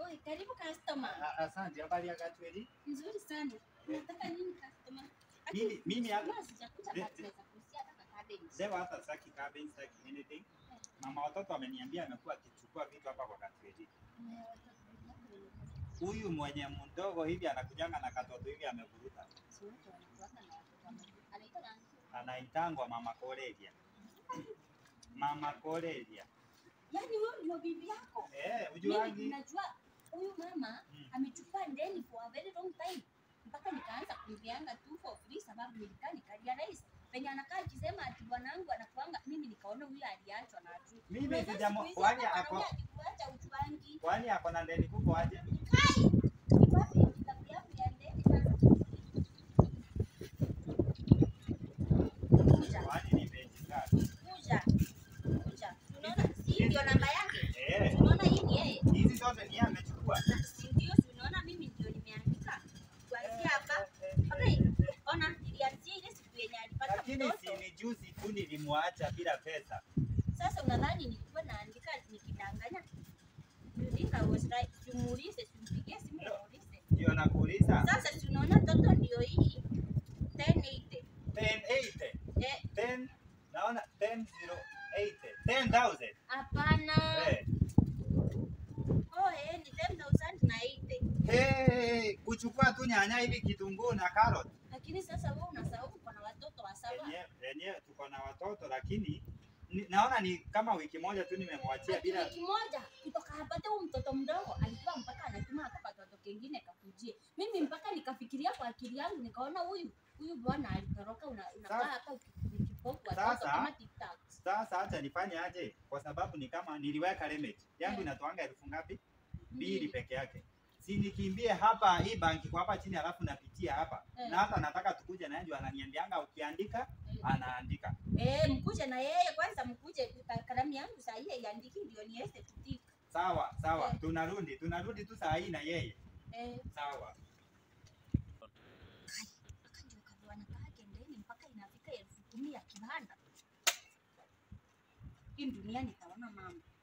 Oi, karibu customer. A- Asante, habari ya Gatweli? Nzuri sana. Unataka nini customer? Aki- Mimi mimi hapa Kama sijakuja Le- basi naweza kuhusia hata na cabbage. leo hata sitaki cabbage, sitaki anything. Mama watoto ameniambia amekuwa akichukua vitu hapa kwa Gatweli. Eh, watoto wangu Huyu mwenye mdogo hivi anakujanga na katoto hivi amevuruta. si wote wanakuanga na watoto wame- anaitwa nani? Anaitangwa Mama Korelia. Mama Korelia. Yaani huyo ndio bibi yako. Eh, Mimi ujuangi? najua huyu mama Mm. amechukua ndeni for a very long time mpaka nikaanza kumvianga tu for free sababu nilikaa nikarealize penye anakaa akisema ati bwanangu anakuanga mimi nikaona huyu aliachwa na tu Mimi sijamo kwani ako kuacha uchuangi kwani ako na ndeni kubwa aje? kai kipapi kitabu yangu ya ndeni sasa kuja Kwani ni benchi ngapi? kuja kuja unaona si ndio namba yake Eh, unaona hii ni yeye hizi zote ni yeye amechukua. si ndio si unaona mimi ndio nimeandika kuanzia hapa Okay, ona nilianzia ile siku yenye alipata Lakini mtoto. si ni juzi tu nilimwacha bila pesa. Sasa unadhani nilikuwa naandika nikidanganya? You think I was right? Simuulize, simpigie simu No. muulize. Ndio nakuuliza. Sasa si unaona toto ndio hii 1080. 1080. Eh, 10 naona 10080. 10000. hapana. Eh. Oh, eh, ni 10,080. Hey, kuchukua tu nyanya hivi kitunguu na carrot. Lakini sasa wewe unasahau uko na watoto wa saba. Yenyewe yenyewe tuko na watoto lakini ni, naona ni kama wiki moja tu nimemwachia Ati bila wiki moja kutoka apate huyu mtoto mdogo alikuwa mpaka anatuma hata katoto kengine kakujie. Mimi mpaka nikafikiria kwa akili yangu nikaona huyu huyu bwana alitoroka una- unakaa Sasa- hapa ukipoku watoto Sasa- kama TikTok. sasa. Acha nifanye aje, kwa sababu ni kama niliweka limit yangu Eh. inatoanga elfu ngapi? Mbili peke yake. Si nikimbie hapa hii banki kwa hapa chini, alafu napitia hapa Eh. na hata nataka tukuje naye, ndio ananiambianga ukiandika Eh. anaandika. Eh, mkuje na yeye kwanza, mkuje ka- kalamu yangu saa hii iandiki ndio niweze kutika. Sawa sawa, Eh. tunarudi tunarudi tu saa hii na yeye. Eh, Sawa. aka ndio kabwana kake ndeni mpaka inafika elfu kumi ya kibanda. Hii dunia nitaona mambo.